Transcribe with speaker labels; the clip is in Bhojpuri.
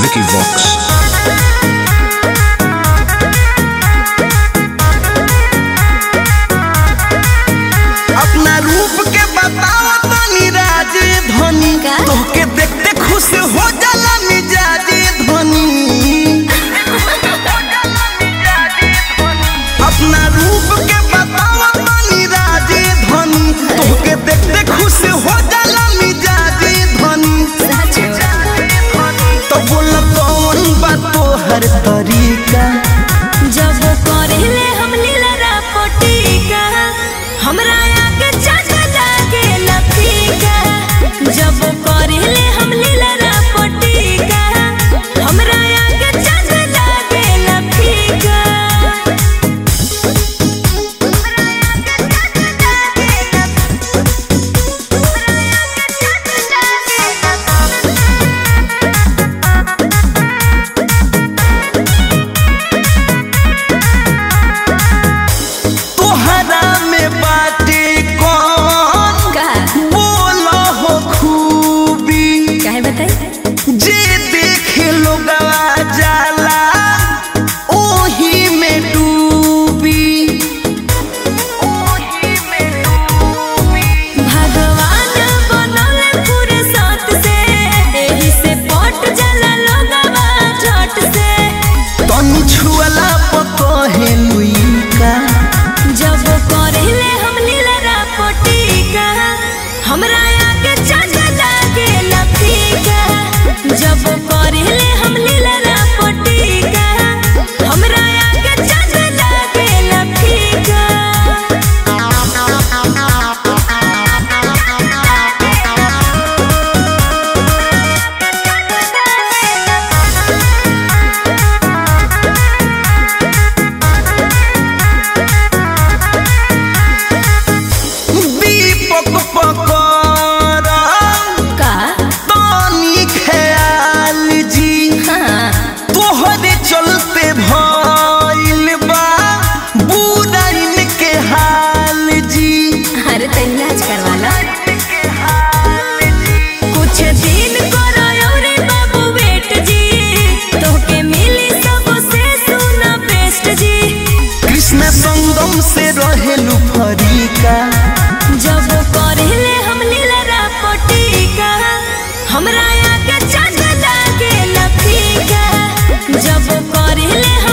Speaker 1: Vicky Vox.
Speaker 2: अपना रूप के बताओ तनी राजे धनी
Speaker 3: का?
Speaker 2: तोहके देखते खुश हो जाला मिजाजे धनी अपना रूप के बताओ तनी राजे धनी तोहके देखते खुश हो जाला मिजाजे धनी तो बोल कौन बात तोहर तरीका
Speaker 3: जब करेले हम लीला पटीका हमरा आगे चाचा लागे लफीका जब करेले हम लीला पटीका हमरा आगे चाचा लागे लफीका
Speaker 2: तोहरा में बाटे कौन
Speaker 3: का
Speaker 2: बोला हो खूबी
Speaker 3: काहे बताई
Speaker 2: जे देखे लोगवा जाला ओही में डूबी
Speaker 3: भगवान बनौले पूरे साथ से एही से पट जाला लोगवा झट से
Speaker 2: तनी छुअला पकहे लुइका
Speaker 3: जब करेले हम लीला पटीका हमरा आगे चाचा लागे लफीका जब करेले हम लीला पटीका हमरा आगे चाचा लागे लफीका
Speaker 2: दीपक पकड़ा
Speaker 3: का
Speaker 2: तनी ख्याल जी
Speaker 3: हाँ
Speaker 2: तोहरे चलते भइल बा बुराइन के हाल जी
Speaker 3: अरे तो इलाज करवा लो कुछ दिन करो रे बाबू वेट जी तोके मिली सबसे सुना बेस्ट जी
Speaker 2: कृष्ण संगम से रहेलू फरीका
Speaker 3: जब करेले हम लीला पटीका हमरा आगे चाचा लागे लफीका जब करेले